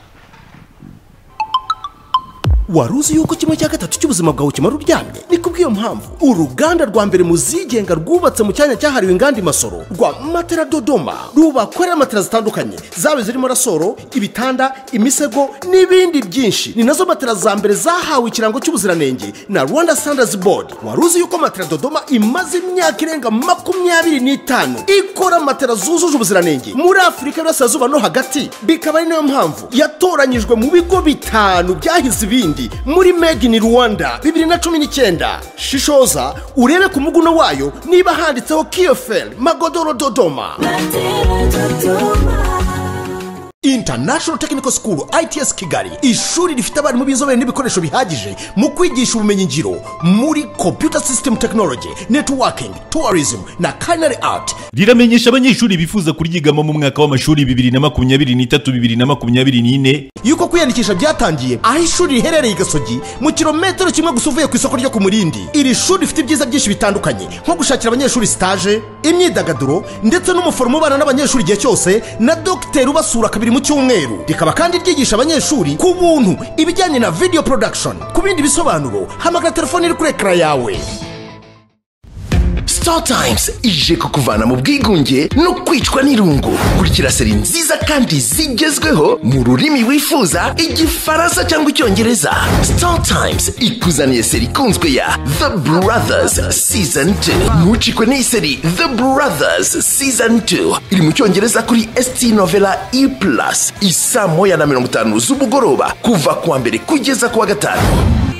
wari uzi yuko kimwe cya gatatu cy'ubuzima bwawe kimara uryamye ni kubw'iyo mpamvu uruganda rwa mbere mu zigenga rwubatse mu cyanya cyahariwe inganda i masoro rwa matera dodoma rubakorera matera zitandukanye zaba zirimo rasoro ibitanda imisego n'ibindi byinshi ni nazo matera za mbere zahawe ikirango cy'ubuziranenge na rwanda standards board wari uzi yuko matera dodoma imaze imyaka irenga makumyabiri n'itanu ikora matera zujuje ubuziranenge muri afurika y'uburasirazuba no hagati bikaba ari nayo mpamvu yatoranyijwe mu bigo bitanu byahize ibindi muri made in rwanda bibiri na cumi n'icyenda shishoza urebe ku muguno wayo niba handitseho kiyoferi magodoro dodoma International Technical School ITS Kigali ishuri rifite abarimu b'inzobere n'ibikoresho bihagije mu kwigisha ubumenyi ngiro muri computer system technology networking tourism na culinary art riramenyesha abanyeshuri bifuza kuryigamo mu mwaka w'amashuri bibiri na makumyabiri n'itatu bibiri na makumyabiri n'ine yuko kwiyandikisha byatangiye aho ishuri riherereye i gasogi mu kilometero kimwe gusa uvuye ku isoko ryo ku murindi iri shuri rifite ibyiza byinshi bitandukanye nko gushakira abanyeshuri sitaje imyidagaduro ndetse n'umuforomo ubana n'abanyeshuri igihe cyose na dogiteri ubasura kabiri mu cyumweru rikaba kandi ryigisha abanyeshuri ku buntu ibijyanye na video production ku bindi bisobanuro hamagara telefone iri kuri ekara yawe StarTimes ije kukuvana mu bwigunge no kwicwa n'irungu kurikira seri nziza kandi zigezweho mu rurimi wifuza igifaransa cyangwa icyongereza StarTimes ikuzaniye seri ikunzwe ya The Brothers Season 2 ntucikwe n'iyi seri The Brothers Season 2 iri mu cyongereza kuri ST Novela E Plus isaa moya na mirongo itanu z'umugoroba kuva kuwa mbere kugeza kuwa gatanu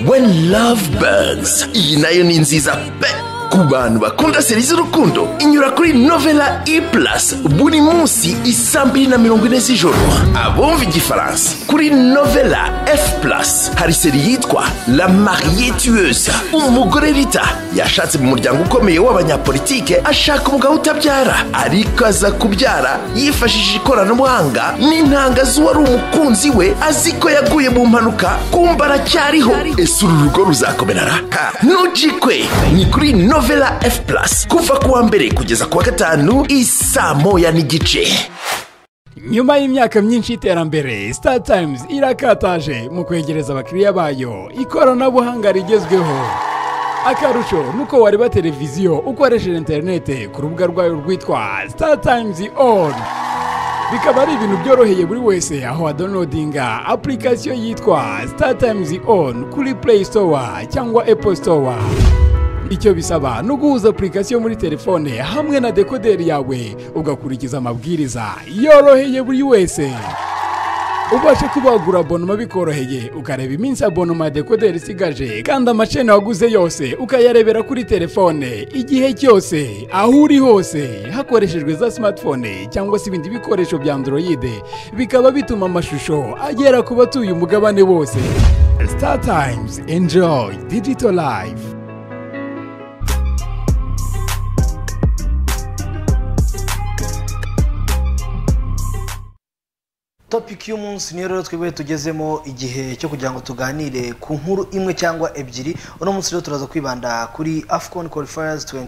When Love Burns iyi nayo ni nziza pe ku bantu bakunda seri z'urukundo inyura kuri novela e plus buri munsi isaa mbiri na mirongo ine z'ijoro abumva igifaransa kuri novela f plus hari seri yitwa la marie tueuse umugore rita yashatse mu muryango ukomeye w'abanyapolitike ashaka umugabo utabyara ariko aza kubyara yifashishije ikoranabuhanga n'intanga z'uwari umukunzi we azi ko yaguye mu mpanuka kumba aracyariho ese uru rugo ruzakomera ra? nujikwe ni kuri novela f plus kuva kuwa mbere kugeza kuwa gatanu isaa moya n'igice nyuma y'imyaka myinshi y'iterambere star times irakataje mu kwegereza abakiriya bayo ikoranabuhanga rigezweho akarusho nuko wareba televiziyo ukoresheje interinete ku rubuga rwayo rwitwa star times on bikaba ari ibintu byoroheye buri wese aho wadonodinga apurikasiyo yitwa star times on kuri play store cyangwa apple store icyo bisaba ni uguhuza apurikasiyo muri telefone hamwe na dekoderi yawe ugakurikiza amabwiriza yoroheye buri wese ubashe kuba wagura abonoma bikoroheye ukareba iminsi abonoma ya dekoderi isigaje kandi amacene waguze yose ukayarebera kuri telefone igihe cyose aho uri hose hakoreshejwe za smartphone cyangwa se ibindi bikoresho bya androide bikaba bituma amashusho agera ku batuye umugabane wose star times enjoy digital life topiki y'umunsi niyo rero twebwe tugezemo igihe cyo kugira ngo tuganire ku nkuru imwe cyangwa ebyiri uno munsi rero turaza kwibanda kuri afcon qualifiers 22,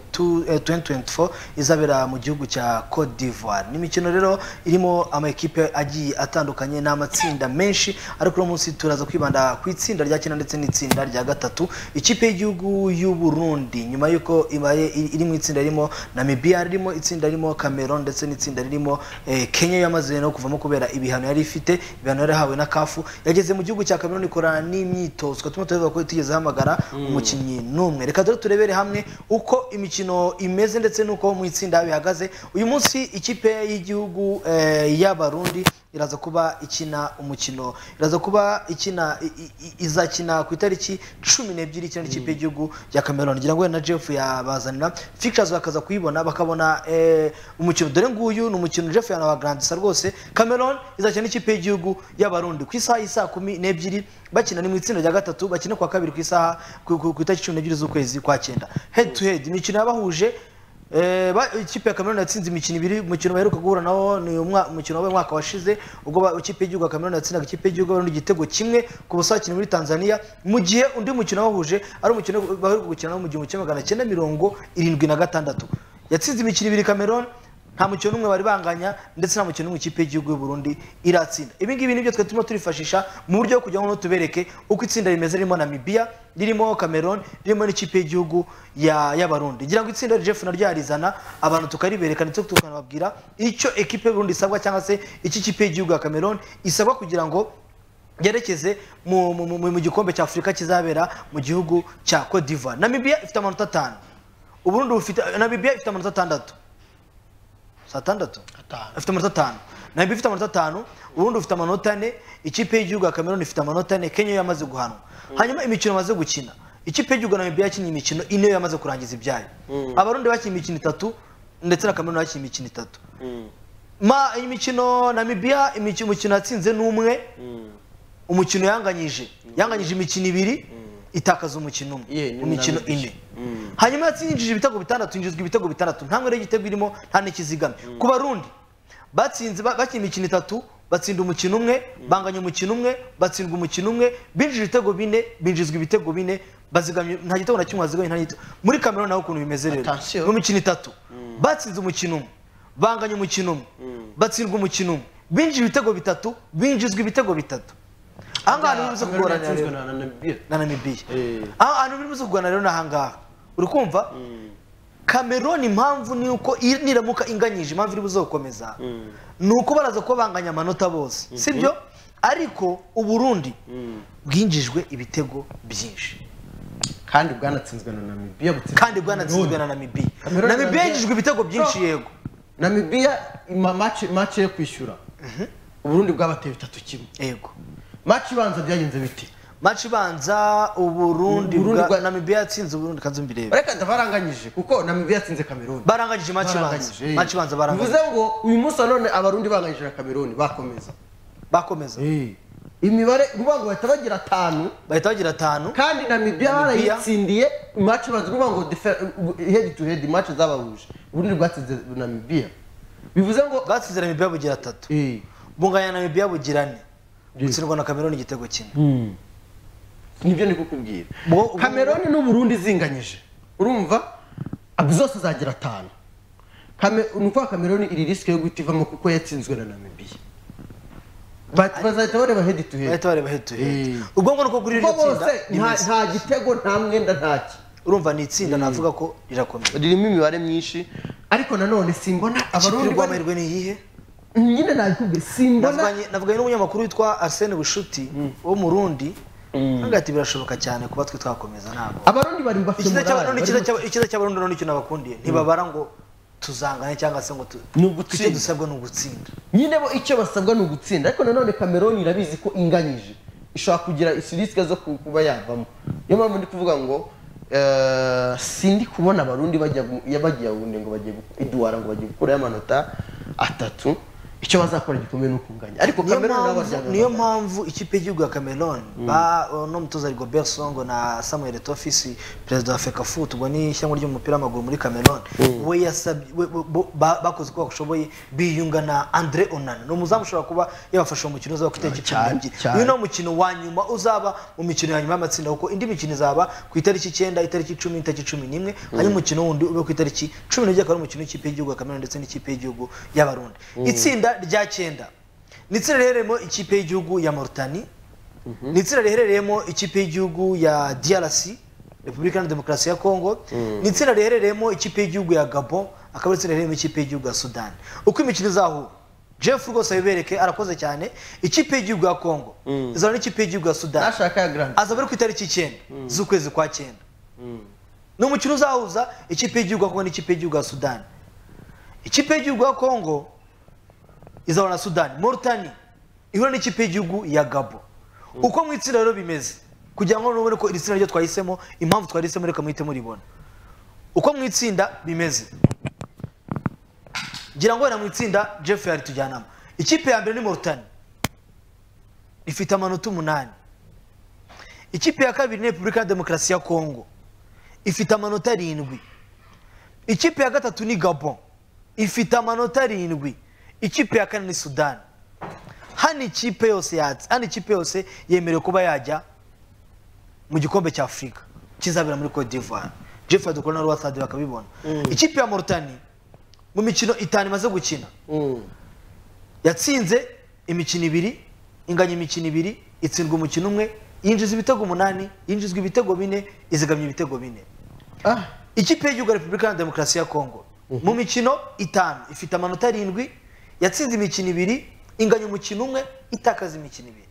eh, 2024 izabera mu gihugu cya cote d'ivoire ni imikino rero irimo amakipe agiye atandukanye n'amatsinda menshi ariko uno munsi turaza kwibanda ku itsinda rya kenda ndetse n'itsinda rya gatatu ikipe y'igihugu y'u Burundi nyuma y'uko ibaye iri mu itsinda ririmo namibia ririmo itsinda ririmo cameroon ndetse n'itsinda ririmo eh, kenya yamaze no kuvamo kubera ibihano yari ifite ibihano yari yahawe na kafu yageze mu gihugu cya cameroon ikora n'imyitozo tukaba turimo tureba ko itigeze ahamagara Mm. umukinnyi n'umwe reka dore turebere hamwe uko imikino imeze ndetse n'uko mu itsinda bihagaze uyu munsi ikipe y'igihugu eh, y'abarundi iraza kuba ikina umukino iraza kuba ikina i- i- i- izakina ku itariki cumi n'ebyiri ikina n'ikipe y'igihugu ya cameroon ngira ngo wenda na jeff yabazanira fictures bakaza kuyibona bakabona eh, umukino dore nguyu ni umukino jeff yanabagarantisa rwose cameroon izakina n'ikipe y'igihugu y'abarundi ku isaha y'isaa kumi n'ebyiri bakina ni mu itsinda rya gatatu bakina ku wa kabiri ku isaha ku- ku ku itariki cumi n'ebyiri z'ukwezi kwa cyenda head to head imikino yabahuje Eh, ba- ikipe ya Cameroon yatsinze imikino ibiri umukino baheruka guhura nawo ni umwa- umukino wabaye umwaka washize ubwo ba- ikipe y'igihugu ya Cameroon yatsindaga ikipe y'igihugu y'Abarundi igitego kimwe ku busa bakinnyi muri Tanzania mu gihe undi mukino wahuje ari umukino baheruka gukina nawo mu gihumbi kimwe magana cyenda mirongo irindwi na gatandatu yatsinze imikino ibiri Cameroon nta mukino n'umwe bari banganya ndetse nta mukino n'umwe ikipe y'igihugu y'u Burundi iratsinda ibi ngibi nibyo twe turimo turifashisha mu buryo bwo kugira ngo tubereke uko itsinda rimeze ririmo Namibia ririmo Cameroon ririmo n'ikipe y'igihugu ya- y'abarundi ngira ngo itsinda Jeff naryo yarizana abantu tukaribereka ndetse tukanababwira icyo ekipe y'u Burundi isabwa cyangwa se icyo ikipe y'igihugu ya Cameroon isabwa kugira ngo yerekeze mu, mu, mu, mu gikombe cya Afurika kizabera mu gihugu cya Cote d'Ivoire Namibia ifite amanota atanu Uburundi bufite Namibia ifite amanota atandatu atandatu afite amanota atanu nayo ifite amanota atanu ubundi ufite amanota ane ikipe y'igihugu ya cameroon ifite amanota ane kenya yo yamaze guhanwa hanyuma imikino yamaze gukina ikipe y'igihugu na namibia yakinnye imikino ine yo yamaze kurangiza ibyayo Mm. abarundi bakinnye imikino itatu ndetse na cameroon bakinnye imikino itatu ma imikino namibia imikino umukino yatsinze n'umwe umukino yanganyije yanganyije imikino ibiri itakaza umukino umwe mu mikino ine hanyuma yatsinjije ibitego bitandatu yinjizwa ibitego bitandatu nta mwere y'igitego irimo nta n'ikizigamye ku barundi batsinze ba- bakinnye imikino itatu batsinda umukino umwe banganya umukino umwe batsindwa umukino umwe binjije ibitego bine binjizwa ibitego bine bazigamye nta gitego na kimwe bazigamye nta nigito muri kamera naho ukuntu bimeze rero mu mikino itatu batsinze umukino umwe banganya umukino umwe batsindwa umukino umwe binjije ibitego bitatu binjizwa ibitego bitatu ahangaha niho biza kugorana rero na namibiya aho ahantu biri buze kurwana rero ni ahangaha uri kumva kameroni impamvu ni uko i- niramuka inganyije impamvu iri buze gukomeza ni uko baraza kuba banganya amanota bose si byo ariko uburundi bwinjijwe ibitego byinshi kandi bwanatsinzwe na namibiya butsinzwe kandi bwanatsinzwe na namibiya namibiya yinjijwe ibitego byinshi yego namibiya ima- match- match yo kwishyura uburundi bwabateye bitatu kimwe yego match ibanza byagenze bite match ibanza uburundi Uburundi bwa bwa- namibiya yatsinze uburundi kanzu mbirebe reka ndabaranganyije kuko namibiya yatsinze kameruni baranganyije match ibanza Baranganyije. match ibanza baranganyije bivuze ngo uyu munsi wa none abarundi banganyije na kameruni bakomeza bakomeza imibare uvuga ngo bahita bagira atanu bahita bagira atanu kandi namibiya Namibia. barayitsindiye imaci bazi kuvuga ngo defe- head to head imaci zabahuje ubundi bwatsinze namibiya bivuze ngo bwatsinze namibiya bugira atatu bunganya namibiya bugira ane gutsindwa na kameruni igitego kimwe nibyo ndi kukubwira kameroni n'uburundi zinganyije urumva abo zose zagira atanu Kame- ni ukuvuga kameroni iri risike yo guhita ivamo kuko yatsinzwe na namibiya Ba- bazahita bareba head to head bahita bareba head to head ubwo ngo nuko kuri iryo Kuko bose tsinda nta- nta gitego nta mwenda ntaki urumva ni itsinda navuga ko rirakomeye ririmo imibare myinshi ariko nanone simbona abarundi abarundi bari rwamahirwe ni iyihe nyine nabikubwiye simbona navuganye navuganye n'umunyamakuru witwa arsene bushuti wo mu rundi kandi ati birashoboka cyane kuba twe twakomeza ntabwo abarundi bari mu bafite icyiza cy'abarundi bari icyiza mu- cy'aba- icyiza cy'abarundi rero nicyo nabakundiye ntibabara ngo tuzangane cyangwa se ngo tu- Ni ugutsinda. icyo dusabwa ni ugutsinda nyine bo icyo basabwa ni ugutsinda ariko nanone kameroni irabizi ko inganyije ishobora kugira risike zo ku- kuba yavamo niyo mpamvu ndi kuvuga ngo eh, sindi kubona abarundi bajya mu- ya- bagiye awundi ngo bagiye gu- iduwara ngo bagiye gukurayo amanota atatu icyo bazakora gikomeye ni ukunganya ariko niyo cameroon nawe mpamvu baryamye niyo mpamvu ikipe y'igihugu ya cameroon ba no mutoza rigobert songo na samuel tofisi perezida wa fekafu ubwo ni ishyanga ry'umupira w'amaguru muri cameroon Mm. we yasabye we- bo- bo- ba- bakoze uko bashoboye biyunga na andre onana ni umuzamu ushobora kuba yabafasha mu mukino uzaba ku itariki cumi n'ebyiri cyane. uyu ni umukino wa nyuma uzaba mu mikino ya nyuma y'amatsinda kuko indi mikino izaba ku itariki icyenda itariki icumi itariki cumi n'imwe hanyuma umukino wundi ube ku itariki cumi n'ebyiri akaba ari umukino w'ikipe y'igihugu ya cameroon ndetse n'ikipe y'igihugu y'abarundi itsinda rya cyenda ni itsinda riherereyemo ikipe y'igihugu ya Mauritania ni itsinda riherereyemo ikipe y'igihugu ya DRC Repubulika Iharanira Demokarasi ya Kongo ni itsinda riherereyemo ikipe y'igihugu ya Gabon akaba ari itsinda riherereyemo ikipe y'igihugu ya Sudan uko imikino izahura Jeff rwose abibereke arakoze cyane ikipe y'igihugu ya Kongo izahura n'ikipe y'igihugu ya Sudan nashaka ya grand azaba ari ku itariki icyenda z'ukwezi kwa cyenda ni umukino uzahuza ikipe y'igihugu ya Kongo n'ikipe y'igihugu ya Sudan ikipe y'igihugu ya Kongo izahura na Sudani Mauritania ihura n'ikipe y'igihugu ya Gabo uko mu itsinda rero bimeze kugira ngo nubone ko iri tsinda ryo twahisemo impamvu twahisemo reka muhite muribona uko mu itsinda bimeze ngira ngo wenda mu itsinda Jeff yari tujyanamo ikipe ya mbere ni Mauritania ifite amanota umunani ikipe ya kabiri ni Repubulika ya Demokarasi ya Kongo ifite amanota arindwi ikipe ya gatatu ni Gabon ifite amanota arindwi ikipe ya kane ni Sudan hano ikipe yose yatsi hano ikipe yose yemerewe kuba yajya mu gikombe cya Afurika kizabera muri Cote d'Ivoire Jeff Adukora na Rwa Sadi bakabibona ikipe ya Mauritania mu mikino itanu imaze gukina yatsinze imikino ibiri inganya imikino ibiri itsindwa umukino umwe yinjiza ibitego umunani yinjizwa ibitego bine izigamya ibitego bine ikipe y'igihugu ya repubulika iharanira demokarasi ya kongo mu mikino itanu ifite amanota arindwi yatsinze imikino ibiri inganya umukino umwe itakaza imikino ibiri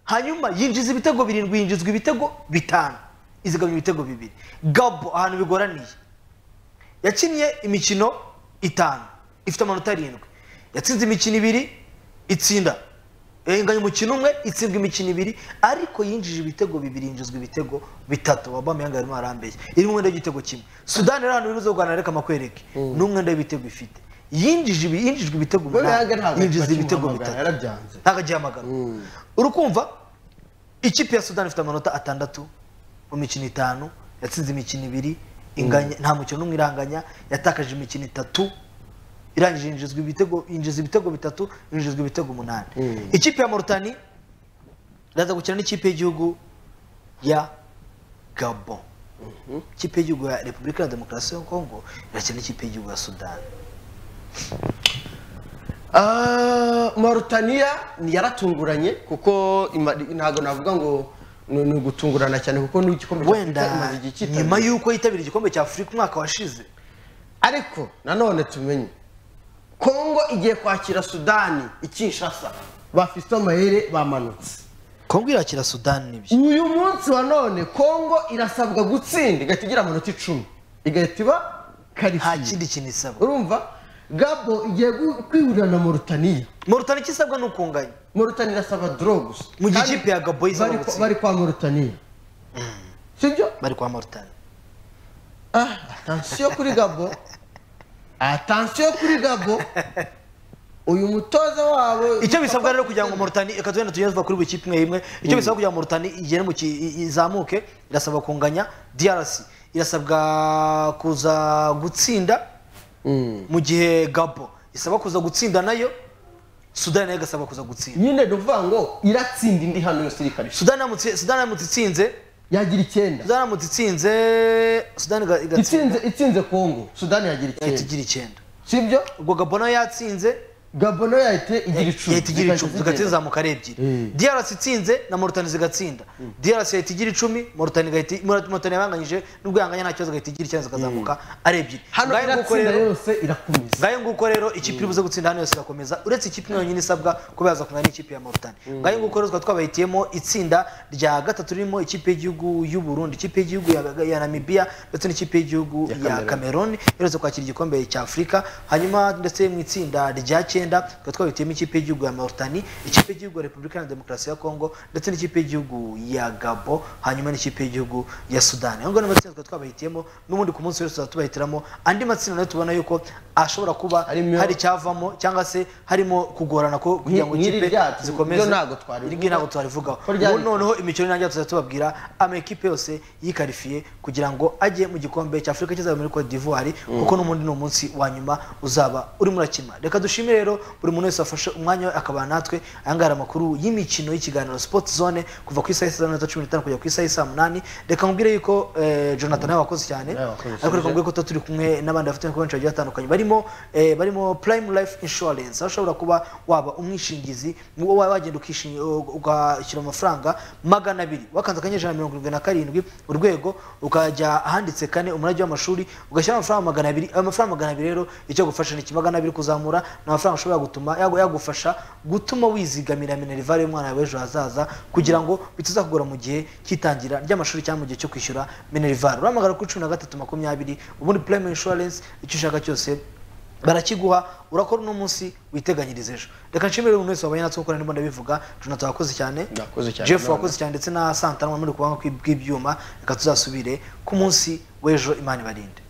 hanyuma yinjiza ibitego birindwi yinjizwa ibitego bitanu izigamya ibitego bibiri gabo ahantu bigoraniye yakinnye imikino itanu ifite amanota arindwi yatsinze imikino ibiri itsinda Eh, inganya umukino umwe itsindwa imikino ibiri ariko yinjije ibitego bibiri yinjizwa ibitego bitatu wabamuyanga arimo arambeye irimo umwenda w'igitego kimwe sudani rero ahantu biruza rwanda reka makwereke ni umwenda w'ibitego ifite yinjije ibi- yinjijwe ibitego umunani Muyanga ntabwo yinjiza akimuhamagara, ibitego bitatu yarabyanze. ntabwo agiye amagana urukumva ikipe ya sudani ifite amanota atandatu mu mikino itanu yatsinze imikino ibiri inganya nta mukino n'umwe iranganya yatakaje imikino itatu irangije yinjizwa ibitego yinjiza ibitego bitatu yinjizwa ibitego umunani ikipe ya Mauritania iraza gukina n'ikipe y'igihugu ya Gabon ikipe y'igihugu ya Repubulika ya Demokarasi ya Kongo irakina n'ikipe y'igihugu ya Sudan Ah, Mauritania ni yaratunguranye kuko ima- ntabwo navuga ngo ni ni ugutungurana cyane kuko n'igikombe wenda nyuma y'uko yitabira igikombe cya Afurika umwaka washize ariko nanone tumenye kongo igiye kwakira sudani i kinshasa ba fiston mahere bamanutse kongo irakira Sudan nibyo uyu munsi wa none kongo irasabwa gutsinda igahita igira amanota icumi igahita iba nta karifiye kindi kintu isaba urumva gabo igiye gu- kwihurira na mauritania Mauritania ikisabwa ni ukunganya mauritania irasaba doro gusa Mu gihe Kandi ikipe ya Gabo izaba bari kwa- gutsinda. bari kwa mauritania sibyo bari kwa Mauritania Ah, atansiyo kuri gabo atansiyo kuri gabo uyu mutoza wabo icyo bisabwa rero kugira ngo Mauritania reka tugenda tugenda tuva kuri buri kipe imwe imwe icyo bisabwa kugira ngo Mauritania igere mu ki- i- izamuke irasabwa kunganya DRC irasabwa kuza gutsinda mu gihe Gabo isaba kuza gutsinda nayo Sudan nayo igasaba kuza gutsinda nyine ni ukuvuga ngo iratsinda indi hano yose iri kare Sudan yamutse Sudan yamutse itsinze yagira icyenda Sudan yamutse itsinze Sudan iga- itsinze igatsinda itsinze kongo sudani yagira ihita icyenda igira icyenda sibyo ubwo Gabo nayo yatsinze gabo nayo yahita igira icumi yahita igira icumi zigahita zigahita zigenda. zizamuka ari ebyiri Mm. DRC itsinze na Mauritania zigatsinda DRC yahita igira icumi Mauritania igahita Mauritania yabanganyije nubwo yanganya nta kibazo igahita igira icyenda zikazamuka ari ebyiri hano ngayo nguko iratsinda rero yose irakomeza ngayo nguko rero ikipe iri buze gutsinda hano yose irakomeza uretse ikipe imwe yonyine isabwa kuba yaza kungana n'ikipe ya Mauritania ngayo nguko rero tukaba twabahitiyemo itsinda rya gatatu ririmo ikipe y'igihugu y'u Burundi ikipe y'igihugu ya- ya Namibia ndetse n'ikipe y'igihugu ya Cameroon iherutse kwakira igikombe cya Afurika hanyuma ndetse mu itsinda rya cyenda icyenda tukaba twabitiyemo ikipe y'igihugu ya Mauritania ikipe y'igihugu ya Repubulika ya Demokarasi ya Kongo ndetse n'ikipe y'igihugu ya Gabo hanyuma n'ikipe y'igihugu ya Sudani aho ngaho ni amatsinda tukaba twabahitiyemo n'ubundi ku munsi wese tuzaba tubahitiramo andi matsinda nayo tubona yuko ashobora kuba hari icyavamo cyangwa se harimo kugorana ko kugira ngo Nk'iri ikipe ryacu, zikomeze ryo ntabwo twarivugaho. Iryo ntabwo twarivugaho Ko ryari- Ubu noneho imikino nanjye tuzajya tubabwira amakipe yose yikarifiye kugira ngo ajye mu gikombe cya afurika kizaba muri cote d'ivoire Mm. kuko n'ubundi ni umunsi wa nyuma uzaba urimo urakina reka dushime rero buri muntu wese wafashe umwanya we akabana natwe ayangara amakuru y'imikino y'ikiganiro sport zone kuva ku isaha isa cumi n'itanu kugera ku isaha isa munani reka nkubwire yuko eh, jonathan nawe wakoze cyane ariko reka mbwire ko tuba turi kumwe n'abandi bafite ibikorwa benshi bagiye batandukanye barimo eh, barimo prime life insurance aho ushobora kuba waba umwishingizi wowe wagenda ukishingi- ugashyira amafaranga magana abiri wakanze akanyenyeri ijana na mirongo irindwi na karindwi urwego ukajya ahanditse kane umurage w'amashuri ugashyiraho amafaranga magana abiri ayo mafaranga magana abiri rero icyo agufasha ni magana abiri kuzamura ni amafaranga ashobora gutuma yagu- yagufasha gutuma wizigamira minerivare y'umwana wawe ejo hazaza kugira ngo bitazakugora mu gihe cy'itangira ry'amashuri cyangwa mu gihe cyo kwishyura minerivare urahamagara kuri cumi na gatatu makumyabiri ubundi prime insurance icyo ushaka cyose barakiguha urakora uno munsi witeganyirize ejo reka nshimire umuntu wese wabanye natwe gukorana n'imbunda bivuga jonathan wakoze cyane Nakoze cyane, jeff Imana. wakoze cyane ndetse na santana muri kubanga kw'ibyuma reka tuzasubire ku munsi w'ejo imana ibarinde